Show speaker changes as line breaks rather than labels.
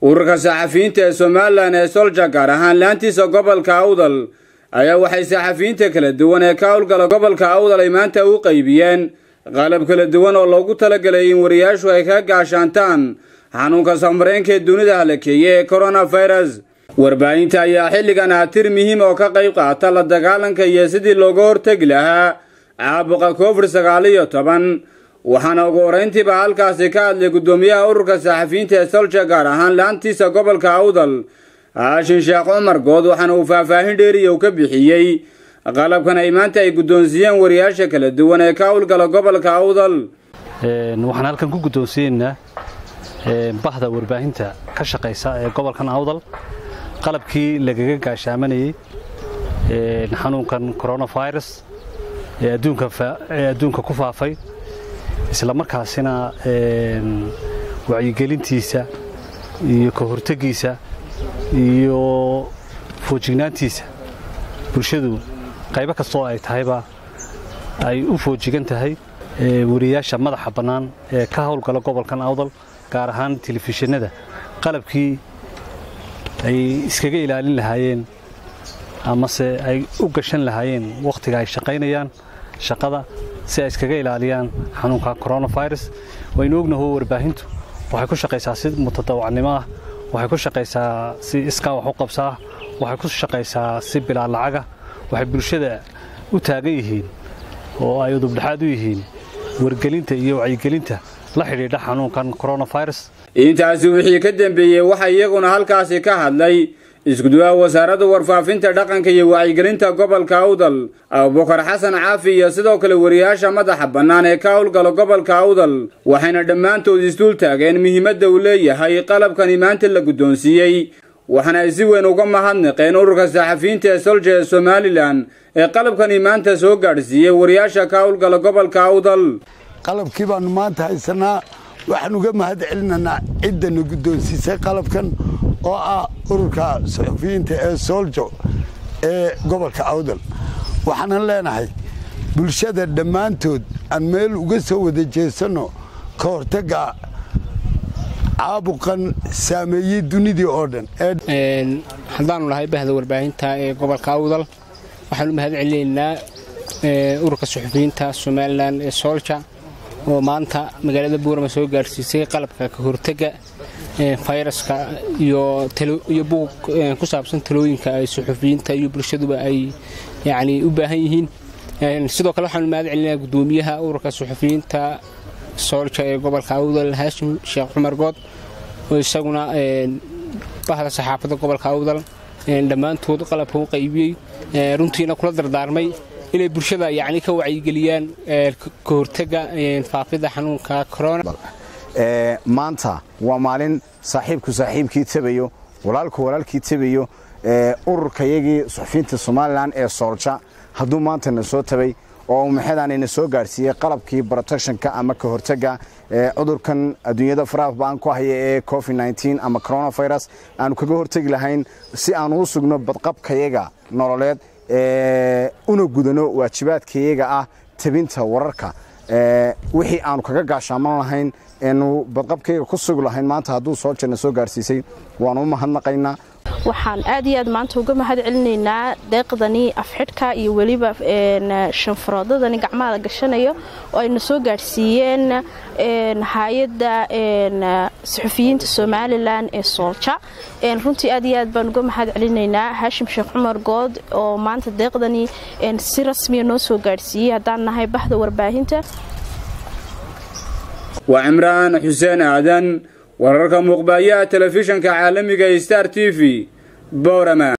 ururka saxafiyiinta ee somalilan ee solja gaar ahaan laantiisa gobolka awdal ayaa waxay saxafiyiinta kala duwan ee ka howlgala gobolka awdal ay maanta u qaybiyeen qalab kala duwan oo loogu talagalay in wariyaashu ay ka gaashaantaan xanuunka samareenka ee dunida halakeeye ee coronavirus warbaahinta ayaa xilligan ah tir muhiim oo ka qayb qaata la dagaalanka iyo sidii looga hortegi lahaa caabuqa covid sagaal iyo toban waxaana ugu horeyntiiba halkaasi ka hadlay guddoomiyaha ururka saxafiyiinta ee solja gaar ahaan laantiisa gobolka awdal haashin sheekh cumar good waxaana uu faahfaahin dheeriya u ka bixiyey qalabkan ay maanta ay guddoonsiiyeen wariyaasha kala duwan ee ka howlgala gobolka awdal
waxaan halkan ku guddoonsiyeynaa bahda warbaahinta ka shaqaysa ee gobolkan awdal qalabkii lagaga gaashaamanayey xanuunkan coronavirus ee adduunka ku faafay isla markaasina wacyigelintiisa iyo ka hortegiisa iyo foojignaantiisa bulshadu qaybo kastoo ay tahayba ay u foojigan tahay wariyaasha madaxa bannaan ee ka howlgala gobolkan awdal gaar ahaan telefishinada qalabkii ay iskaga ilaalin lahaayeen amase ay u gashan lahaayeen wakhtiga ay shaqaynayaan shaqada si ay iskaga ilaaliyaan xanuunka coronavirus waynu ognaho warbaahintu waxay ku shaqaysaa si mutadawacnimo ah waxay ku shaqaysaa si iskaa wax u qabsaa waxay ku shaqaysaa si bilaa lacaga waxay bulshada u taagan yihiin oo ay udubdhexaad u yihiin wargelinta iyo wacyigelinta la xidhiidha xanuunkan coronavirus
intaasi wixii ka dambeeyey waxaa iyaguna halkaasi ka hadlay iskuduwaha wasaaradda warfaafinta dhaqanka iyo wacyigelinta gobolka awdal abubakar xasan caafi iyo sidoo kale wariyaasha madaxa bannaan ee ka howlgala gobolka awdal waxayna dhammaantood isduul taageen muhiimadda uu leeyahay qalabkani maanta la guddoonsiiyey waxaana ay si weyn uga mahadnaqeen ururka saxafiyiinta ee solja ee somalilan ee qalabkani maanta soo gaadhsiiyey wariyaasha ka howlgala gobolka awdal
qalabkii baannu maanta haysanaa waxaan uga mahad celinaynaa ciddana guddoonsiisay qalabkan oo ah ururka saxufiyiinta ee sooljo ee gobolka awdal waxaanan leenahay bulshada dhammaantood aan meel uga soo wada jeesanno ka hortagga caabuqan saameeyey dunidii oo dhan
haddaanu nahay bahda warbaahinta ee gobolka awdal waxaanu mahad celinaynaa ururka saxufiyiinta somalilan ee soolja oo maanta magaalada buurama soo gaarsiisay qalabka ka hortega fayraska iyo buug ku saabsan talooyinka ay suxufiyiinta iyo bulshaduba ay yani u baahan yihiin sidoo kale waxaanu mahad celinaa gudoomiyaha ururka suxufiyiinta soolja ee gobolka awdal haashim sheekh cumar good oo isaguna bahda saxaafadda gobolka awdal dhammaantood qalabka u qaybiyey runtiina kula dardaarmay inay bulshada yani ka wacyigeliyaan ka hortega faafida xanuunka corona
maanta waa maalin saaxiibku saaxiibkii tabayo walaalku walaalkii tabayo ururkayagii suxufiyiinta somalilan ee soolja hadduu maanta na soo tabay oo maxeedaanayna soo gaarsiiyey qalabkii protectionka ama ka hortega cudurkan adduunyada faraha baan ku haya ee covid ama coronavirus aanu kaga hortegi lahayn si aan uu sugno badqabkayaga nololeed una gudano waajibaadkayaga ah tabinta wararka wixii aanu kaga gaashaaman lahayn eenu badqabkayga ku sugi lahayn maanta hadduu soo jirna soo gaarsiisay waanu u mahadnaqaynaa
waxaan aad iyo aad maanta uga mahad celinaynaa deeqdani afxidhka iyo weliba shanfaroodadani gacmaha gashanayo oo ayna soo gaadhsiiyeen hay-adda saxufiyiinta somalilan ee soolja runtii aad iyo aad baan uga mahad celinaynaa haashim sheekh cumar good oo maanta deeqdani si rasmiya noo soo gaadhsiiyey haddaan nahay bahda warbaahinta
waa cimraan xuseen aadan wararka muuqbaayaha telefishanka caalamiga star t v boorama